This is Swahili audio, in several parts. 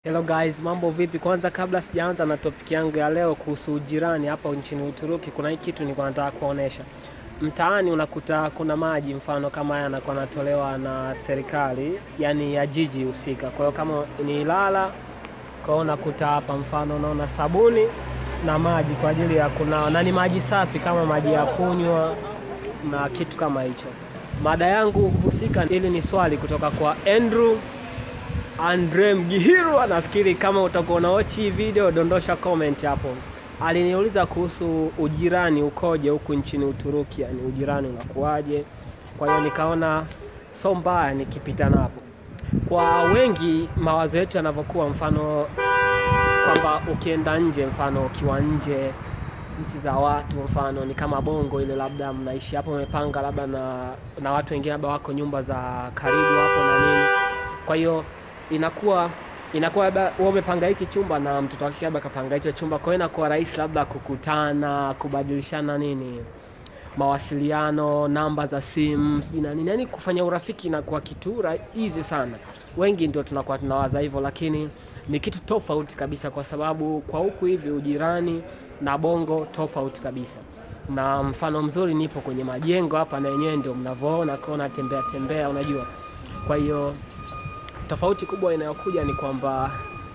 Hello guys, mambo vipi? Kwanza kabla sijaanza na topic yangu ya leo kuhusu ujirani hapa nchini Uturuki, kuna hii kitu nilikuwa nataka kuonesha. Mtaani unakuta kuna maji, mfano kama haya yanakuwa yanatolewa na serikali, yani ya jiji husika. Kwa hiyo kama ni Ilala, kwa hiyo unakuta hapa, mfano unaona sabuni na maji kwa ajili ya kunawa, na ni maji safi kama maji ya kunywa na kitu kama hicho. Mada yangu husika, hili ni swali kutoka kwa Andrew Andre Mgihirwa, nafikiri kama utakuwa unaochi hii video, dondosha comment hapo. Aliniuliza kuhusu ujirani ukoje huku nchini Uturuki, yani ujirani unakuwaje. Kwa hiyo nikaona so mbaya nikipita napo. Kwa wengi mawazo yetu yanavyokuwa, mfano kwamba ukienda nje, mfano ukiwa nje nchi za watu, mfano ni kama Bongo ile, labda mnaishi hapo, mmepanga labda na, na watu wengine labda wako nyumba za karibu hapo na nini, kwa hiyo inakuwa inakuwa labda wewe umepanga hiki chumba na mtoto wake labda kapanga hicho chumba, kwa hiyo inakuwa rahisi labda kukutana, kubadilishana nini, mawasiliano, namba za simu, sijui na nini, yani kufanya urafiki inakuwa kitu rahisi sana. Wengi ndio tunakuwa tunawaza hivyo, lakini ni kitu tofauti kabisa, kwa sababu kwa huku hivi ujirani na Bongo tofauti kabisa. Na mfano mzuri, nipo kwenye majengo hapa na yenyewe ndio mnavyoona, kwa natembea tembea, unajua, kwa hiyo tofauti kubwa inayokuja ni kwamba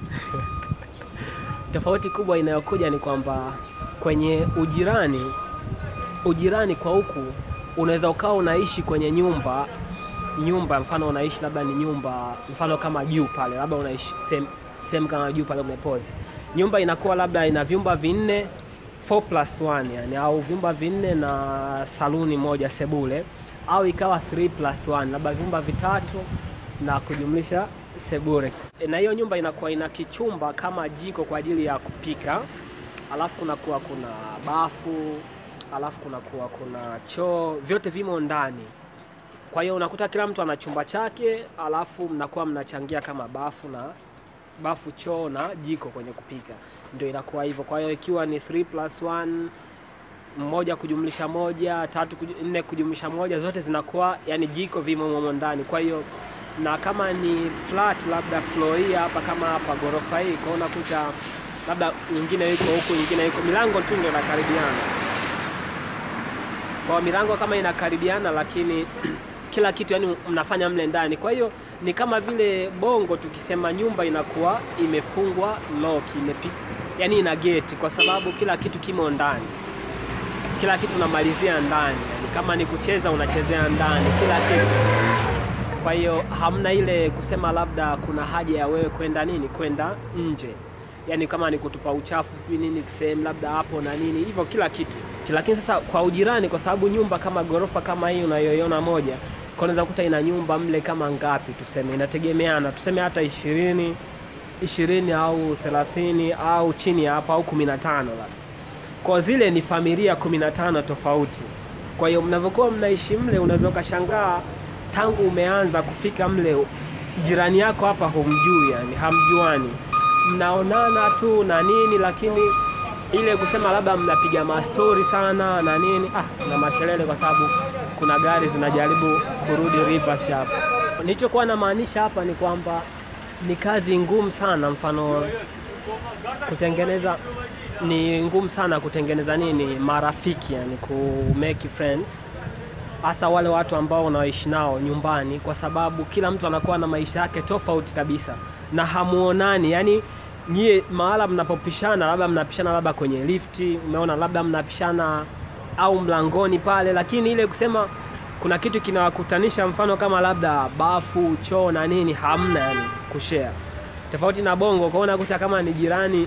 tofauti kubwa inayokuja ni kwamba kwenye ujirani, ujirani kwa huku unaweza ukawa unaishi kwenye nyumba nyumba, mfano unaishi labda ni nyumba, mfano kama juu pale, labda unaishi sehemu kama juu pale umepozi, nyumba inakuwa labda ina vyumba vinne 4 plus 1 yani, au vyumba vinne na saluni moja sebule, au ikawa 3 plus 1 labda vyumba vitatu na kujumlisha sebure. Na hiyo nyumba inakuwa ina kichumba kama jiko kwa ajili ya kupika, alafu kunakuwa kuna bafu, alafu kunakuwa kuna choo, vyote vimo ndani. Kwa hiyo unakuta kila mtu ana chumba chake, alafu mnakuwa mnachangia kama bafu na bafu, choo na jiko kwenye kupika, ndio inakuwa hivyo. Kwa hiyo ikiwa ni 3 plus 1 moja kujumlisha moja, tatu kuj... nne kujumlisha moja, zote zinakuwa yani jiko vimo momo ndani, kwa hiyo na kama ni flat labda floor hii hapa kama hapa ghorofa hii, kwa unakuta labda nyingine iko huku nyingine iko, milango tu ndio inakaribiana. Kwa milango kama inakaribiana, lakini kila kitu yani mnafanya mle ndani. Kwa hiyo ni kama vile Bongo tukisema nyumba inakuwa imefungwa lock, imepika yani ina gate, kwa sababu kila kitu kimo ndani, kila kitu unamalizia ndani, yani kama ni kucheza unachezea ndani, kila kitu kwa hiyo hamna ile kusema labda kuna haja ya wewe kwenda nini kwenda nje, yaani kama ni kutupa uchafu sijui nini sehemu labda hapo na nini hivyo, kila kitu. Lakini sasa kwa ujirani, kwa sababu nyumba kama ghorofa kama hii unayoiona moja, kwa unaweza kuta ina nyumba mle kama ngapi, tuseme inategemeana, tuseme hata ishirini ishirini au thelathini au chini ya hapo au kumi na tano labda, kwa zile ni familia kumi na tano tofauti. Kwa hiyo mnavyokuwa mnaishi mle, unaweza ukashangaa tangu umeanza kufika mle, jirani yako hapa humjui, yani hamjuani, mnaonana tu na nini, lakini ile kusema labda mnapiga mastori sana na nini, ah, na makelele, kwa sababu kuna gari zinajaribu kurudi reverse hapa. Nilichokuwa namaanisha hapa ni kwamba ni kazi ngumu sana, mfano kutengeneza ni ngumu sana kutengeneza nini, marafiki, yani ku make friends hasa wale watu ambao unaishi nao nyumbani, kwa sababu kila mtu anakuwa na maisha yake tofauti kabisa na hamuonani. Yani nyie mahala mnapopishana, labda mnapishana labda kwenye lifti, umeona, labda mnapishana au mlangoni pale, lakini ile kusema kuna kitu kinawakutanisha, mfano kama labda bafu, choo na nini, hamna yani kushare, tofauti na Bongo. Kwa unakuta kama ni jirani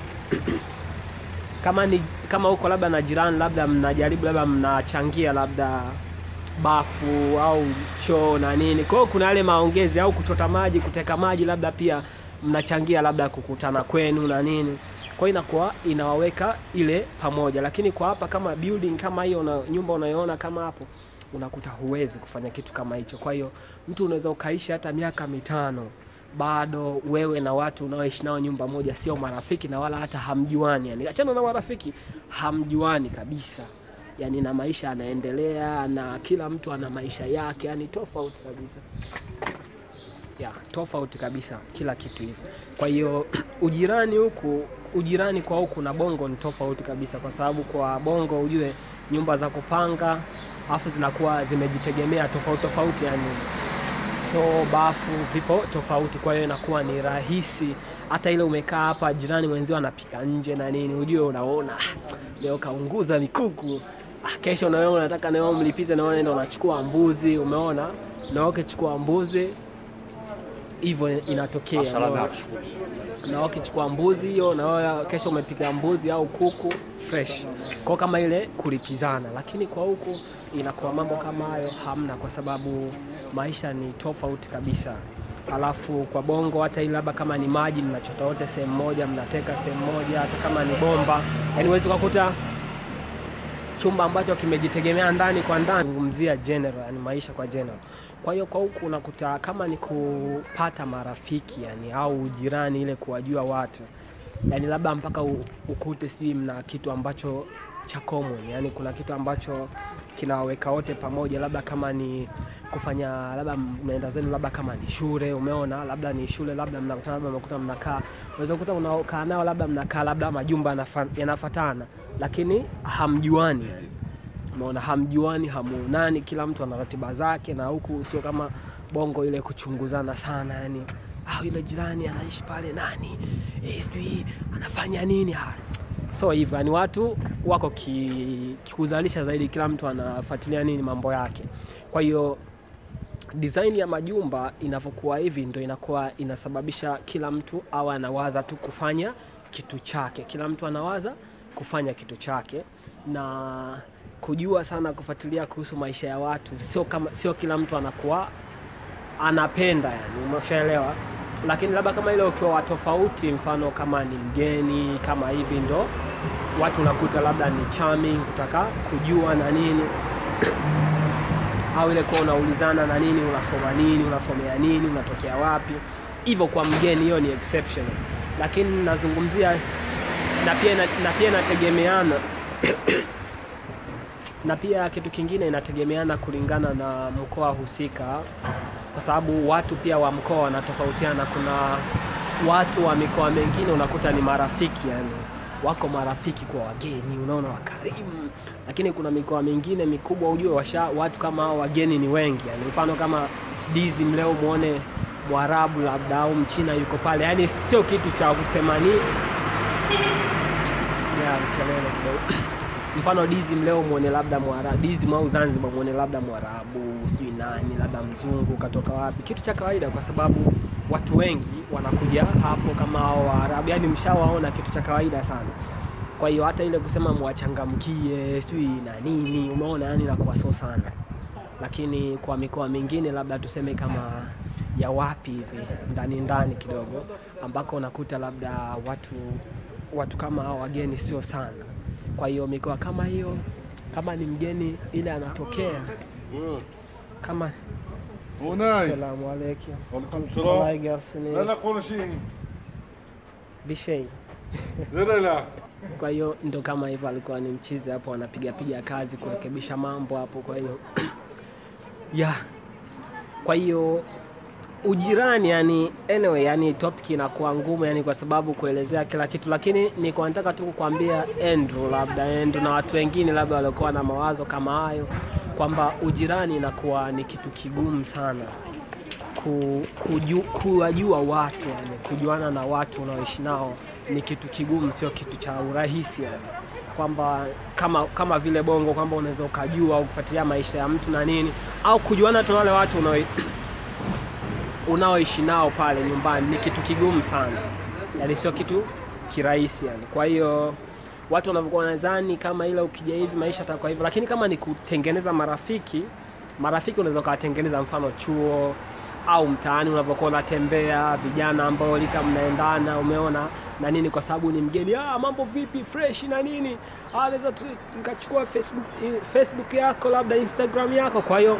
kama ni kama huko labda na jirani, labda mnajaribu labda mnachangia labda bafu au choo na nini. Kwa hiyo kuna yale maongezi au kuchota maji, kuteka maji, labda pia mnachangia labda kukutana kwenu na nini. Kwa hiyo inakuwa inawaweka ile pamoja, lakini kwa hapa kama building kama hiyo na nyumba unayoona kama hapo, unakuta huwezi kufanya kitu kama hicho. Kwa hiyo mtu unaweza ukaishi hata miaka mitano bado wewe na watu unaoishi nao nyumba moja sio marafiki na wala hata hamjuani, yani achana na marafiki, hamjuani kabisa yani na maisha yanaendelea na kila mtu ana maisha yake, yani tofauti kabisa. ya tofauti kabisa kila kitu hivyo. Kwa hiyo ujirani huku, ujirani kwa huku na Bongo ni tofauti kabisa, kwa sababu kwa Bongo ujue nyumba za kupanga afu zinakuwa zimejitegemea tofauti tofauti, yani choo, bafu vipo tofauti, kwa hiyo inakuwa ni rahisi. Hata ile umekaa hapa, jirani mwenzio anapika nje na nini, ujue unaona "Ah, leo kaunguza mikuku Ah, kesho na wewe unataka na wewe mlipize, na wewe ndio unachukua mbuzi, umeona, na wewe ukichukua mbuzi hivyo inatokea. Asalamu unaona. na wewe ukichukua mbuzi hiyo, na wewe kesho umepiga mbuzi au kuku fresh, kwa kama ile kulipizana. Lakini kwa huku inakuwa mambo kama hayo hamna, kwa sababu maisha ni tofauti kabisa. Alafu kwa Bongo hata ile labda kama ni maji mnachota wote sehemu moja, mnateka sehemu moja, hata kama ni bomba, yani huwezi ukakuta chumba ambacho kimejitegemea ndani kwa ndani, zungumzia general, yani maisha kwa general. Kwa hiyo kwa huku unakuta kama ni kupata marafiki yani, au jirani, ile kuwajua watu yani, labda mpaka u- ukute sijui mna kitu ambacho cha common, yani kuna kitu ambacho kinawaweka wote pamoja, labda kama ni kufanya labda mnaenda zenu labda kama ni shule, umeona, labda ni shule, labda mnakutana, labda mnakuta mnakaa, unaweza kukuta unakaa nao, labda mnakaa labda majumba yanafa- yanafatana, lakini hamjuani yani umeona hamjuani, hamuonani, kila mtu ana ratiba zake, na huku sio kama Bongo ile kuchunguzana sana, yani ah, yule jirani anaishi pale nani, eh, sijui anafanya nini ah. So hivyo yani watu wako ki- kikuzalisha zaidi, kila mtu anafuatilia nini mambo yake. Kwa hiyo design ya majumba inavyokuwa hivi ndo inakuwa inasababisha kila mtu awe anawaza tu kufanya kitu chake, kila mtu anawaza kufanya kitu chake na kujua sana kufuatilia kuhusu maisha ya watu, sio kama sio kila mtu anakuwa anapenda yani, umeshaelewa. Lakini labda kama ile ukiwa wa tofauti, mfano kama ni mgeni kama hivi, ndo watu unakuta labda ni charming, kutaka kujua na nini au ile kuwa unaulizana na nini, unasoma nini, unasomea nini, unatokea wapi, hivyo kwa mgeni, hiyo ni exception. Lakini nazungumzia na pia ina- na pia inategemeana na pia kitu kingine inategemeana kulingana na mkoa husika, kwa sababu watu pia wa mkoa wanatofautiana. Kuna watu wa mikoa mingine unakuta ni marafiki, yani wako marafiki kwa wageni, unaona wakarimu, lakini kuna mikoa mingine mikubwa, ujue washa watu kama hao wageni ni wengi, yani mfano kama dizi mleo muone Mwarabu labda au Mchina yuko pale, yani sio kitu cha kusema ni ya kelele kidogo mfano dizi mleo mwone labda mwara dizi au Zanzibar mwone labda mwarabu sijui nani labda mzungu katoka wapi, kitu cha kawaida, kwa sababu watu wengi wanakuja hapo kama hao Waarabu, yani mshawaona, kitu cha kawaida sana. Kwa hiyo hata ile kusema mwachangamkie sijui na nini, umeona, yani inakuwa so sana, lakini kwa mikoa mingine labda tuseme kama ya wapi hivi ndani ndani kidogo, ambako unakuta labda watu watu kama hao wageni sio sana. Kwa hiyo mikoa kama hiyo, kama ni mgeni ile anatokea kama هناي salamu alaikum وعليكم Wallahi السلام garsini لا لا كل شيء bishei. لا لا لا Kwa hiyo ndo kama hivyo, alikuwa ni mchizi hapo, anapiga piga kazi kurekebisha mambo hapo. Kwa hiyo ya kwa hiyo ujirani, yani anyway, yani topic inakuwa ngumu yani, kwa sababu kuelezea kila kitu, lakini niko nataka tu kukwambia Andrew, labda Andrew na watu wengine labda waliokuwa na mawazo kama hayo, kwamba ujirani inakuwa ni kitu kigumu sana ku, kuju, kuwajua watu yani, kujuana na watu unaoishi nao ni kitu kigumu, sio kitu cha urahisi yani, kwamba kama kama vile Bongo kwamba unaweza ukajua au kufuatilia maisha ya mtu na nini, au kujuana tu na wale watu unao unaoishi nao pale nyumbani ni kitu kigumu sana, yani sio kitu kirahisi yani. Kwa hiyo watu wanavyokuwa wanadhani kama ile ukija hivi maisha yatakuwa hivyo, lakini kama ni kutengeneza marafiki, marafiki unaweza ukawatengeneza mfano chuo au mtaani unavyokuwa unatembea, vijana ambao lika mnaendana, umeona na nini, kwa sababu ni mgeni, ah, mambo vipi, fresh na nini, ah, naweza tu nikachukua Facebook, Facebook yako labda Instagram yako, kwa hiyo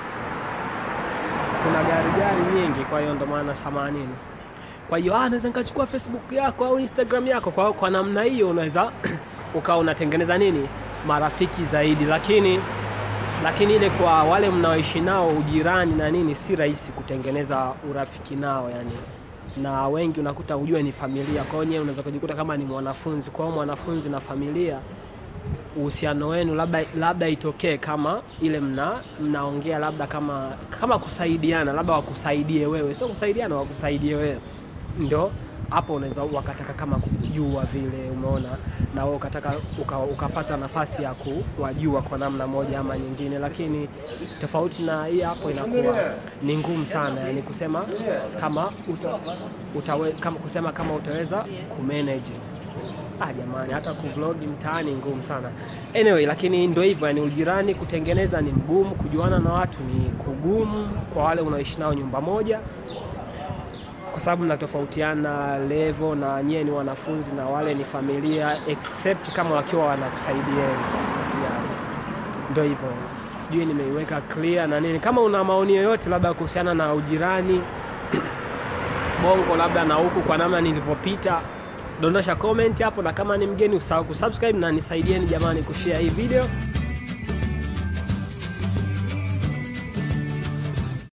kuna gari gari nyingi, kwa hiyo ndo maana samanini. Kwa hiyo ah, naweza nikachukua Facebook yako au Instagram yako. Kwa, kwa namna hiyo unaweza ukawa unatengeneza nini marafiki zaidi, lakini lakini ile kwa wale mnaoishi nao ujirani na nini, si rahisi kutengeneza urafiki nao yani, na wengi unakuta ujue ni familia. Kwa hiyo nyewe unaweza kujikuta kama ni mwanafunzi, kwa hiyo mwanafunzi na familia uhusiano wenu labda labda itokee kama ile mna mnaongea labda kama kama kusaidiana, labda wakusaidie wewe, sio kusaidiana, wakusaidie wewe, ndo hapo unaweza wakataka kama kujua vile, umeona, na wewe ukataka uka, ukapata nafasi ya kuwajua kwa namna moja ama nyingine, lakini tofauti na hii hapo inakuwa ni ngumu sana, yani kusema kama uta, utawe, kama kusema kama utaweza kumanage Ah, jamani, hata kuvlog mtaani ngumu sana. Anyway, lakini ndio hivyo, yani ujirani kutengeneza ni mgumu, kujuana na watu ni kugumu kwa wale unaoishi nao nyumba moja, kwa sababu mnatofautiana level na nyie ni wanafunzi na wale ni familia, except kama wakiwa wanakusaidieni. Yeah. Ndio hivyo, sijui nimeiweka clear na nini. Kama una maoni yoyote labda kuhusiana na ujirani Bongo labda na huku kwa namna nilivyopita dondosha comment hapo, na kama ni mgeni usahau kusubscribe na nisaidieni jamani kushare hii video.